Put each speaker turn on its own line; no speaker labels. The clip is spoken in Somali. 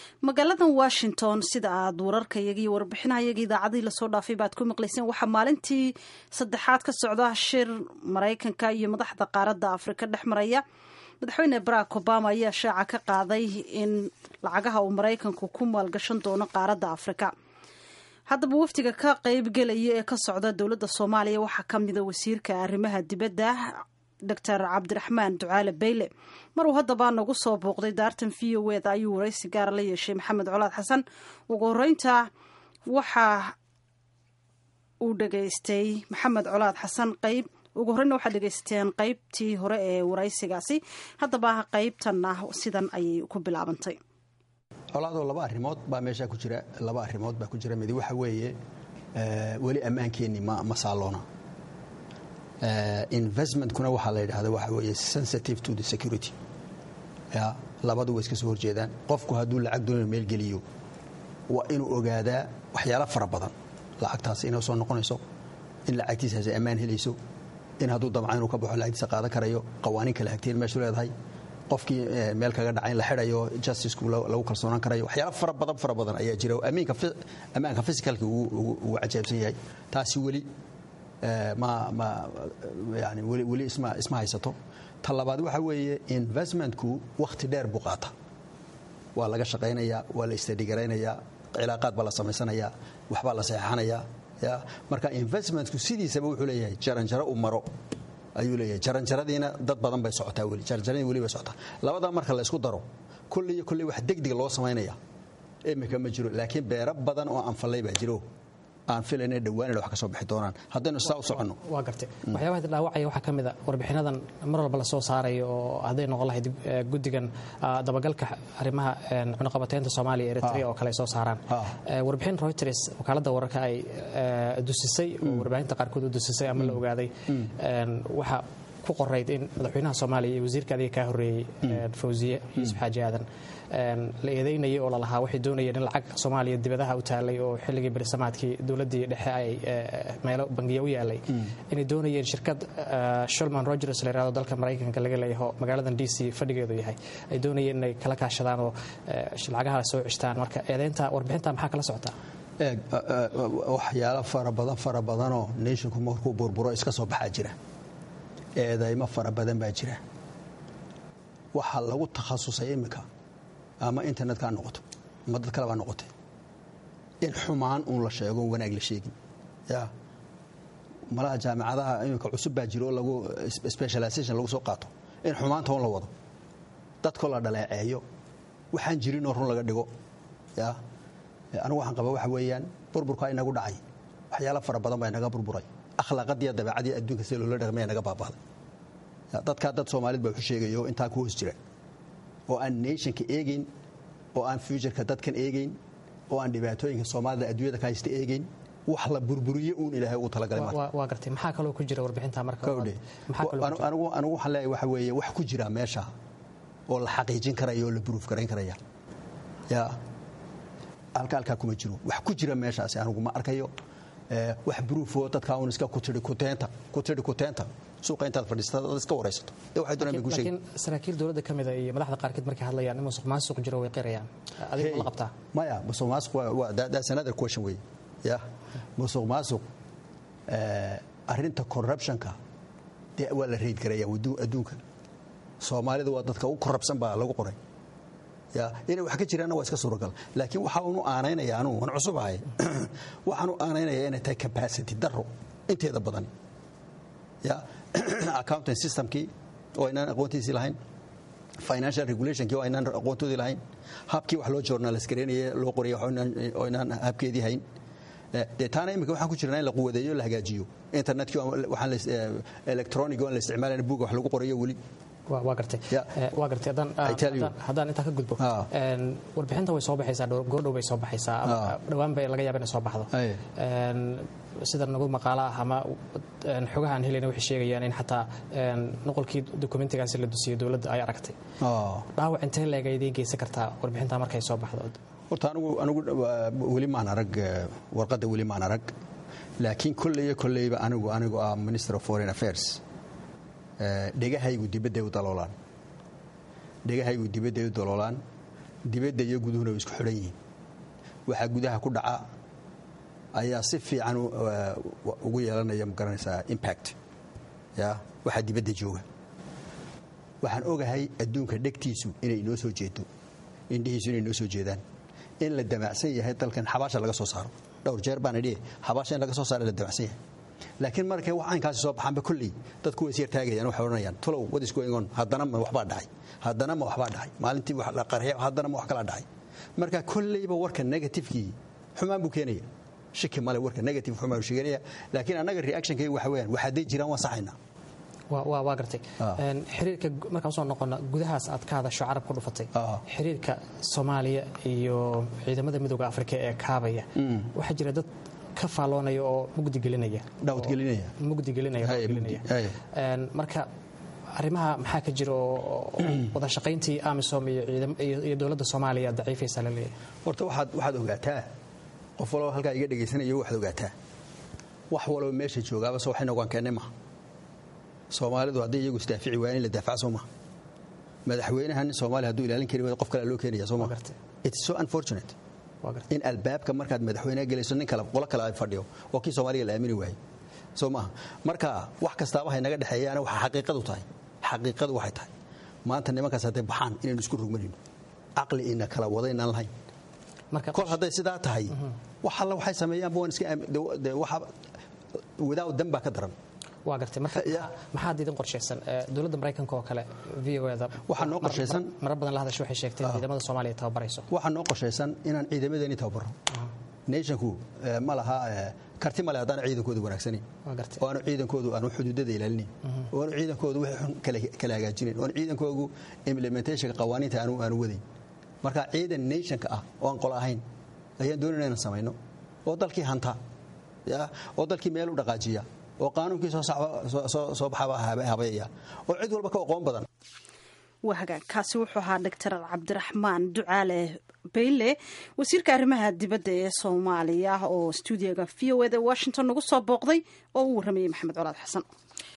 magaaladan washington sida aad wararkayaga iyo warbixinahayaga idaacadii lasoo dhaafay baad ku maqlayseen waxaa maalintii saddexaad ka socda shir maraykanka iyo madaxda qaaradda afrika dhex maraya madaxweyne barack obama ayaa shaaca ka qaaday in lacagaha uu maraykanku ku maalgashan doono qaaradda afrika haddaba wafdiga ka qeybgelaya ee ka socda dowladda soomaaliya waxaa ka mida wasiirka arrimaha dibadda doctor cabdiraxmaan ducaale bayle maruu haddaba nagu soo booqday daartan v o eda ayuu waraysi gaara la yeeshay maxamed colaad xasan ugu horeynta waxa uu dhegaystay maxamed colaad xasan qeyb ugu horeyna waxaad dhegeysateen qeybtii hore ee waraysigaasi haddaba qeybtanna sidan ayay ku bilaabantay
colaadoo laba arrimood baa meeshaa ku jira laba arrimood baa ku jira midi waxa weeye weli ammaankeenni ma ma saaloona investmentkuna waxaa la yidhahda waxa weeye sensitive to the security ya labadu way iska soo horjeedaan qofku hadduu lacag doonaya meel geliyo waa inuu ogaadaa waxyaalo fara badan lacagtaas inay soo noqonayso in lacagtiisaasi ammaan helayso in hadduu damca inuu ka baxo lacagtiisa qaadan karayo qawaaniin kala hagteen meeshu leedahay qofkii meel kaga dhaca in la xidhayo justiceku lagu kalsoonaan karayo waxyaalo fara badan fara badan ayaa jira ammaanka physicalka ugu cajaabsan yahay taasi weli yani weli isma haysato ta labaad waxa weeye investmentku wakhti dheer buu qaata waa laga shaqaynayaa waa la istadhigaraynaya cilaaqaad baa la samaysanayaa waxbaa la saxeexanayaa ya marka investmentku sidiisaba wuxuu leeyahay jaranjaro u maro ayuu leeyahay jaranjaradiina dad badan bay socotaa weli jaranjaradii weli bay socotaa labadaa marka la isku daro kolley iyo kolley wax degdeg loo samaynaya imika ma jiro laakiin beero badan oo anfallay baa jiro aan filayna dhawaan ina wax ka soo bixi doonaan haddaynu saa u soconno
waa gartay waxyaabaha dhaawacaya waxaa ka mid a warbixinadan mar walba lasoo saarayo oo hadday noqon lahayd guddigan dabagalka arrimaha cunaqabateynta soomaaliya eritrea oo kale ay soo saaraan warbixin reuters wakaaladda wararka ay dusisay oo warbaahinta qaarkood u dusisay ama la ogaaday waxa ku qorayd in madaxweynaha soomaaliya iyo wasiirka adiga kaa horreeyey fawsiye yuusuf xaaji aadan la eedaynayay oo lalahaa waxay doonayeen in lacag soomaaliya dibadaha u taalay oo xilligii berisamaadkii dowladdii dhexe ay meelo bangiya u yaalay inay doonayeen shirkad shulman rogers la yirahdo dalka maraykanka laga leeyaho magaaladan d c fadhigeedu yahay ay doonayeen inay kala kaashadaan oo lacagaha soo cishtaan marka eedaynta warbixinta maxaa kala socotaa
eeg waxyaalo fara badan fara badanoo nationku markuu burburo iska soo baxaa jira eedaymo fara badan baa jira waxaa lagu takhasusay iminka ama internetka ha noqoto ama dad kale baa noqotay in xumaan uun la sheego wanaag la sheegin ya malaha jaamicadaha iminka cusub baa jiro oo lagu specialization lagu soo qaato in xumaanta un la wado dadkoo la dhaleeceeyo waxaan jirinoo run laga dhigo ya anigu waxaan qaba waxa weeyaan burburkaa inagu dhacay waxyaalo fara badan baa inaga burburay akhlaaqadiiyo dabeecadii adduunka sida loola dhaqmaya naga baabaaday dadkaa dad soomaalid baa wuxu sheegaya oo intaa ku hoos jira oo aan nationka eegayn oo aan futureka dadkan eegayn oo aan dhibaatooyinka soomaalida adduunyada ka haysta eegayn wax la burburiye uun ilaahay ugu talagalay
waa gartay maxaa kaloo ku jira warbixinta marka
anigu waxaan leeyahay waxa weeye wax ku jira meesha oo la xaqiijin karaya oo la buruuf garayn karaya ya halka halkaa kuma jiro wax ku jira meeshaasi anigu ma arkayo wax bruufoo dadkaa un iska kutiri kuteenta kutiri kuteenta suuqa intaad fadhiisata dad iska waraysato ee waxay doonaan bay ku sheegi
laakiin saraakiil dowladda ka mida iyo madaxda qaarkeed markay hadlayaan in musuq maasuq jiro way qirayaan adiga ma la qabtaa
maya musuq maasuq waa that's another question wey ya musuq maasuq arrinta corruptionka dee waa la reyd garaya adduunka soomaalida waa dadka ugu korrabsan baa lagu qoray ya inay wax ka jiraanna waa iska suuragal laakiin waxa unu aanaynaya anugu waan cusub ahay waxaan u aanaynaya inay tahay capacity daro inteeda badan ya accounting systemkii oo aynaan aqoontiisii lahayn financial regulationkii oo aynaan aqoontoodii lahayn habkii wax loo journalist gareynaya loo qoraya oo aynaan habkeedii hayn dee taana imika waxaan ku jirnaa in la quwadeeyo la hagaajiyo internetkii waxaan electronic oo la isticmaalayna buuga wax lagu qorayo weli
waa gartay waa gartay haddaan intaa ka gudbo warbixinta way soo baxaysaa goordhow bay soo baxaysaa dhowaan bay laga yaaba inay soo baxdo sida nagu maqaalo ah ama xogaha aan helayna waxay sheegayaan in xataa noqolkii dokumentigaasi la dusiyo dowladda ay aragtay dhaawac intee leeg ayday geysan kartaa warbixinta markay soo baxdo
horta anigu anigu weli maan arag warqadda weli maan arag laakiin kolley iyo kolleyba anigu anigu ah minister of foreign affairs dhegahaygu dibadday u daloolaan dhegahaygu dibadday u daloolaan dibadda iyo guduhuna way isku xidhan yihiin waxaa gudaha ku dhaca ayaa si fiican ugu yeelanaya magaranaysaa impact ya waxaa dibadda jooga waxaan ogahay adduunka dhegtiisu inay inoo soo jeedo indhihiisu inay inoo soo jeedaan in la damacsan yahay dalkan xabaasha laga soo saaro dhowr jeer baan idhi xabaasha in laga soo saaro la damacsan yahay laakiin markay wax caynkaasi soo baxaanba kolley dadku way isyar taagayaan waxay odhanayaan tulow what is going on haddana ma waxbaa dhacay haddana ma waxbaa dhacay maalintii wax la qarxiya haddana ma wax kala dhacay marka kolleyba warka negatifekii xumaan buu keenaya shiki male warka negative xumaan buu sheeganaya laakiin annaga reactionkayga waxa weeyaan wax hadday jiraan waan saxaynaa
waa gartay xiriirka markaan usoo noqona gudahaas aad ka hadasho carab ku dhufatay xiriirka soomaaliya iyo ciidamada midooda afrika ee kaabaya waxaa jira dad ka faaloonaya oo mugdi gelinaya
dhawdgelinaya
mugdi gelinaya marka arrimaha maxaa ka jira oo wada shaqayntii amisom iyo dowladda soomaaliya daciifaysa la leeyahay
horta waxaad waxaad ogaataa qof walba halkaa iga dhegaysanayo waxaad ogaataa wax walba meesha joogaaba soo waxayna ogaan keennay maha soomaalidu hadday iyagu isdaafici waayeen in la daafaca soo maha madaxweynaha nin soomaaliya hadduu ilaalin kari waayo qof kale loo keenaya soo maha it's so unfortunate in albaabka markaad madaxweyneha gelayso nin kale qolo kale ay fadhiyo oo kii soomaaliya la aamini waayey soo maaha marka wax kastaaba hay naga dhexeeyaana waxa xaqiiqadu tahay xaqiiqadu waxay tahay maanta nimankaas hadday baxaan inaynu isku rugmanayno caqli ina kala wada inaan lahayn kol hadday sidaa tahay wax alla waxay sameeyaanba waan iska without dan baa ka daran
waa gartay marka maxaad idin qorshaysan dowladda maraykanka oo kale v o da
waxaa noo qorshaysan
marar badan la hadasho waxay sheegtay in ciidamada soomaaliya tababarayso
waxaa noo qorshaysan inaan ciidamadeeni tababaro nationku ma laha karti male haddaan ciidankoodu wanaagsanayn oo aanu ciidankoodu aanu xuduudada ilaalinayn oo aanu ciidankoodu wixii xun kala hagaajinayn oo aanu ciidankoodu implementationka qawaaniinta aanu aanu wadayn marka ciidan nationka ah oo aan qolo ahayn ayaan doonayna inaan samayno oo dalkii hanta oo dalkii meel u dhaqaajiya oo qaanuunkii soo baxaba habeeya oo cid walba ka aqoon badan
waa hagaag kaasi wuxuu ahaa doctor cabdiraxmaan ducaale bayle wasiirka arrimaha dibadda ee soomaaliya oo stuudiyaga v o eda washington nagu soo booqday oo u warramayay maxamed colaad xasan